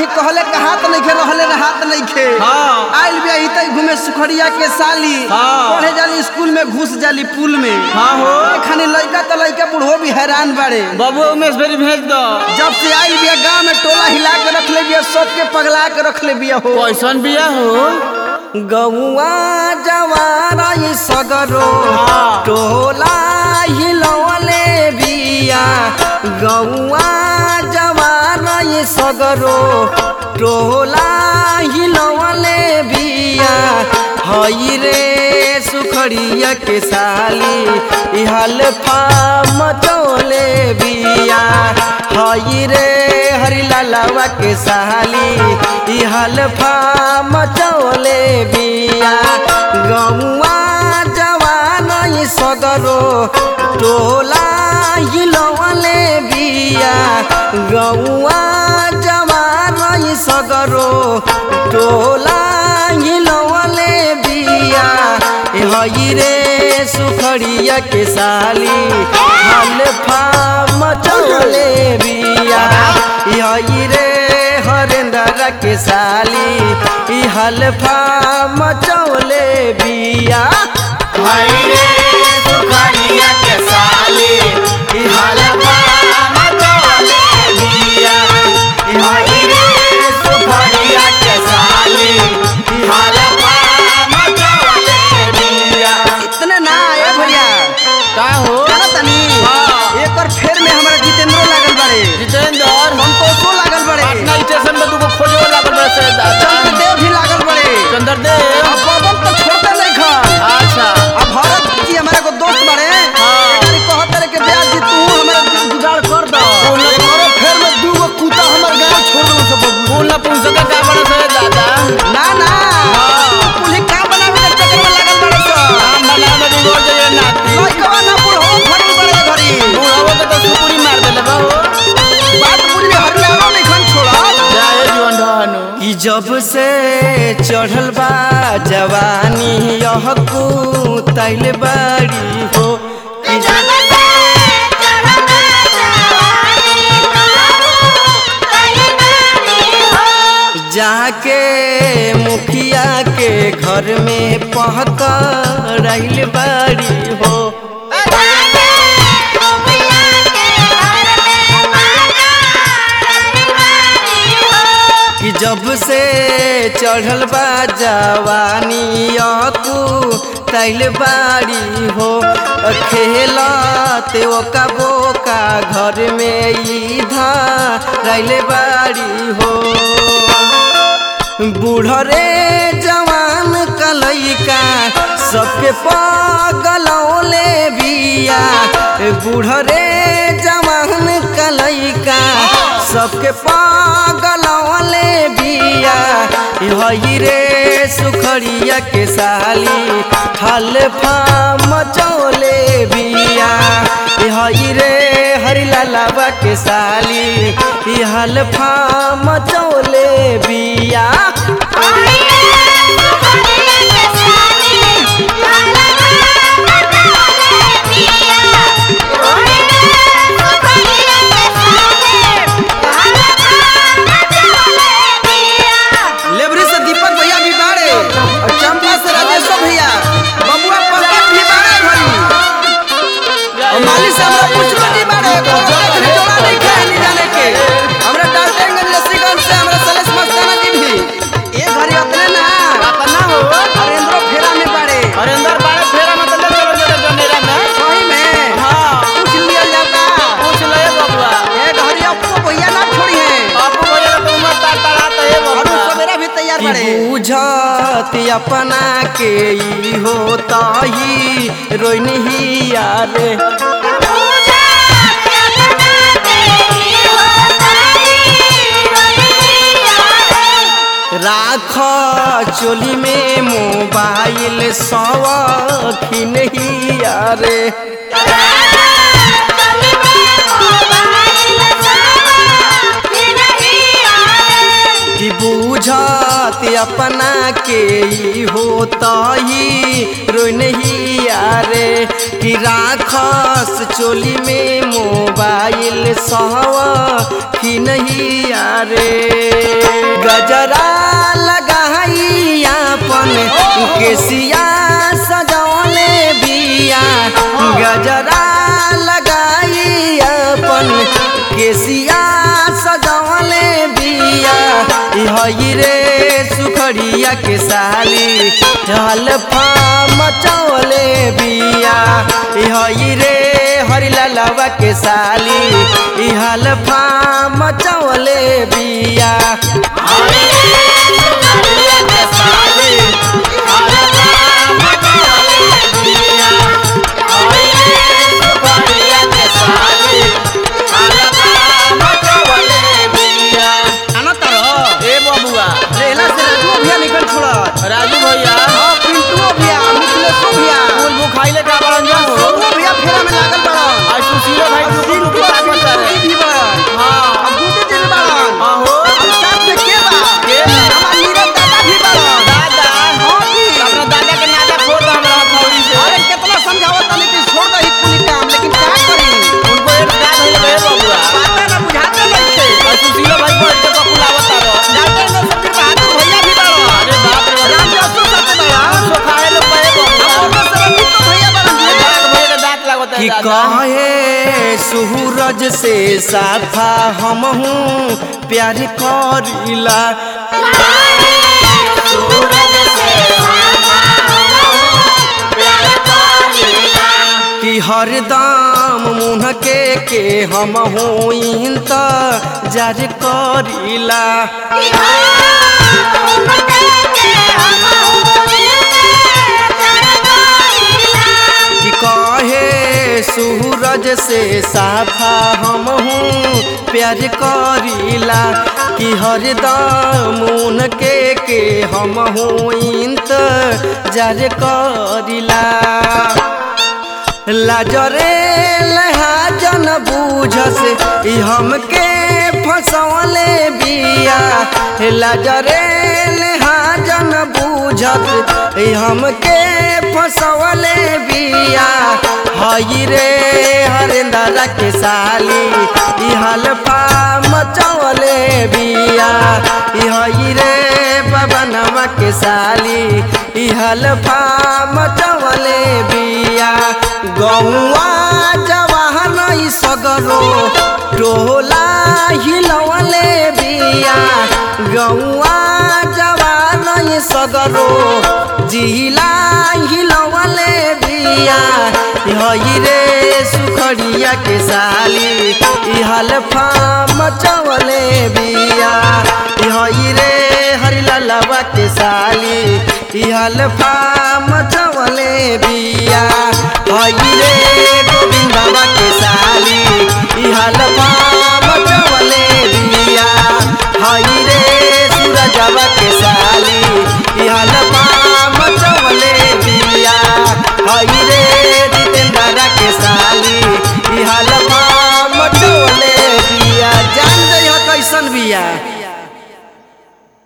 कहले के हाथ नहीं खे रहले रे हाथ नहीं खे हाँ। आइल भी तई घूमे सुखड़िया के साली हाँ। पढ़े जाली स्कूल में घुस जाली पुल में हाँ हो खानी लड़का तो लड़का बुढ़ो भी हैरान बाड़े बाबू उमेश भेरी भेज दो जब से आई बिया गांव में टोला हिला के रख ले बिया सबके पगला के रख ले बिया हो कैसन बिया हो गौआ जवारा ई सगरो हाँ। टोला हिलवले बिया गौआ जवारा ई सगरो टोला हिलवले बिया हई रे सुखड़िया के साली इहल फाम चोले बिया हई रे हरिलालवा के साली इहल फाम चोले बिया गौआ जवान ई सगरो टोला हिलवले बिया गौआ जवान ई सगरो टोला हिलवले बिया ए हई रे सुखड़िया के साली हल फाम चोले बिया ए हई रे हरेंद्र के साली ई हल फाम चोले बिया भाई रे सुखड़िया के साली ई हलवा मचोले बिया ई भाई रे सुखड़िया के साली ई हलवा मचोले बिया इतने ना ए भैया का हो जाना तनी हाँ। एक और फेर में हमारा जितेंद्रो लागल बाड़े जितेंद्र संतोषो लागल बाड़े पटना स्टेशन में तुमको खोजो लागल बड़े से दादा चंद्रदेव भी लागल बाड़े चंद्रदेव अब पवन तो छोड़ते नहीं खन अच्छा अब भरत जी हमारा को दोस्त बाड़े हाँ। एकरी कहत रहे के ब्याज जी तू हमारा जु- जुगाड़ कर दो और फेर में दू गो कुत्ता हमर गांव छोड़ दो सब फूल पूछ सके का बड़े से दादा ना ना हाँ। पुलिस का बनावे के चक्कर में लागल बाड़े सब नाम बना में बिगड़ जाए नाती लइकवा ना बुढ़ो फटी बाड़े घरी बुढ़ावो के तो सुपुरी मार देले बा हो बात बुझले हरियाणा नहीं खन छोड़ा जाए जीवन ढहनु कि जब से चढ़ल बा जवानी यह तैल बाड़ी हो कि जब जाके मुखिया के घर में पहकड़ल बाड़ी हो कि जब से चढ़ल बा जवानी यकू तैल बाड़ी हो खेलत ओका बोका घर में इधर बाड़ी हो बूढ़रे जवान कलैका सबके पगलौले बिया बूढ़रे जवान कलैका सबके पगलौले बिया हई रे सुखड़िया के साली हल फाम चौले बिया हई रे हरिलालवा के साली हल फाम चौले बिया लेबरी से दीपक भैया भी बाड़े और चंपा से राजेश्वर भैया बबुआ पंकज भी बाड़े भई और माली से हमरा पुष्पा जी बाड़े कोनो के जोड़ा नहीं खाए नहीं जाने के हमरा डाल्टनगंज लस्सीगंज से हमरा सलेश मस्ताना जी भी ए घरी अपने ना अपना हो हरेंद्र फेरा में बाड़े हरेंद्र बाड़े फेरा में तो ले चलो जरा जनेरा में सही में हाँ पूछ लिया जाता पूछ ले बबुआ ए घरी अपको भैया ना छोड़ी है बापू भैया तो उम्र तार तारात है और बबुआ सवेरा भी तैयार बाड़े बुझत अपना के ई होता ही रोइनी ही यारे राख चोली में मोबाइल सवखिन ही यारे कि बुझत अपना के ई होता ही रोइन ही यारे कि राखस चोली में मोबाइल सहवा कि नहीं यारे रे गजरा लगाई अपन केसिया सजौले बिया गजरा लगाई अपन केसिया सजौले बिया हई रे सुखड़िया के साली हलफा मचौले बिया हई रे हरिलालवा के साली हलफा मचौले बिया आना तारो ए बबुआ रेला से राजू भैया निकल छोड़ा राजू भैया हाँ पिंटू भैया मिथिलेशो भैया फूल मुँह खाइले का बड़न जा हो सोनू भैया फेरा में लागल बड़न आज सुशीलो भाई और टुकु टुकु सिंटू का और करे पिंटू भी बड़न हाँ अब गुड्डू जी भी बड़न हाँ हो और साथ में के बा के बा? हमार नीरज दादा भी बड़न दादा हाँ जी अपना दादा के नादा फोड़ दो हमरा हथौड़ी से अरे कितना समझावत तानी कि छोड़ दही कुली काम लेकिन क्या करी उनको एक का धइले बे बबुआ पता ना बुझाते नहीं थे आज सुशीलो भाई को एक पकुलावत तारो जाते न सबके बहादुर भैया भी बड़न अरे बाप रे राम जसो साथे बड़न सो खाए लो पे बबुआ और बस रंजीत तो भैया बड़न जी दांत भैया के दांत लागत है कि दादा कहे सूरज से साफा हम हूँ प्यार करीला कि हरदम मुँह के के हम हूँ इंत जार करीला कि कहे सूरज से साफा हम हूँ प्यार करीला कि हरदम उनके के हम हूँ इंत जार करीला लाजरे लहाजन बूझस ई हमके फसवले बिया लाजरे लहाजन बूझस ई हमके फसवले बिया हई रे हरिंदर के साली ई हलफा मचवले बिया ई हई रे पवनवा के साली ई हलफा मचवले बिया गौआ जवाहन ई सगरो टोला हिलवले बिया गौआ जवान ई सगरो जिला हिलवले बिया हई रे सुखड़िया के साली ई हलफा मचवले बिया हई रे हरिलालवा के साली ई हलफा मचवले बिया हई रे